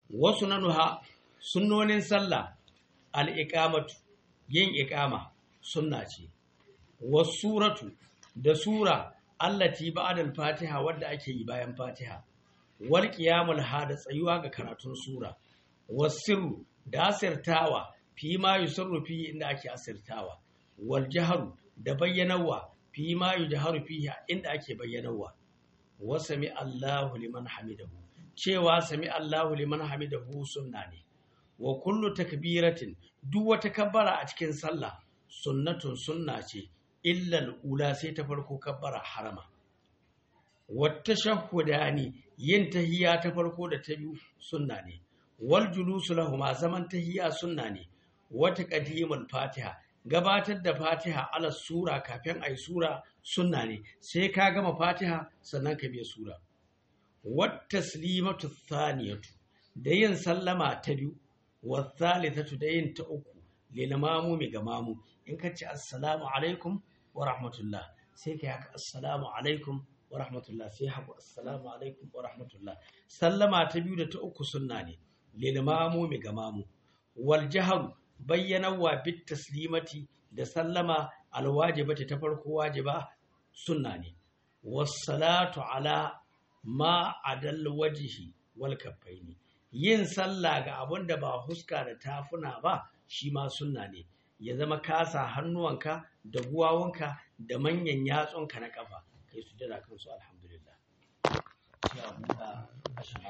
wasu nanuha sunnonin sallah al'iƙamatu yin iƙama sunna ce wasuratu da sura allati ba'dal fatiha wadda ake yi bayan fatiha wal qiyamul hada tsayuwa ga karatun sura wasirru da asirtawa fi ma yusirru fi inda ake asirtawa wal jaharu da bayyanawa fi ma yujharu fiha inda ake bayyanawa wa sami Allahu liman hamidahu cewa sami Allahu liman hamidahu sunna ne wa kullu takbiratin duk wata kabbara a cikin sallah sunnatun sunna ce illal ula sai ta farko kabbara harama wata shahudani yin tahiyya ta farko da ta biyu sunna ne wal julusu lahuma zaman tahiyya sunna ne wata qadimul fatiha gabatar da fatiha ala sura kafin ayi sura sunna ne sai ka gama fatiha sannan ka biya sura wat taslimatu thaniyatu da yin sallama ta biyu wa thalithatu da yin ta uku lil mamumi ga mamu in ka ce assalamu alaikum wa rahmatullah sai ka haka assalamu alaikum wa rahmatullah sai haka assalamu alaikum wa rahmatullah sallama ta biyu da ta uku sunna ne lil mamumi ga mamu wal jahru bayyanawa bit taslimati da sallama alwajibati ta farko wajiba sunna ne wassalatu ala ma adal wajhi wal kaffaini yin sallah ga abun da ba huska da tafuna ba shi ma sunna ne ya zama kasa hannuwanka da guwawunka da manyan yatsunka na kafa kai su jira kansu alhamdulillah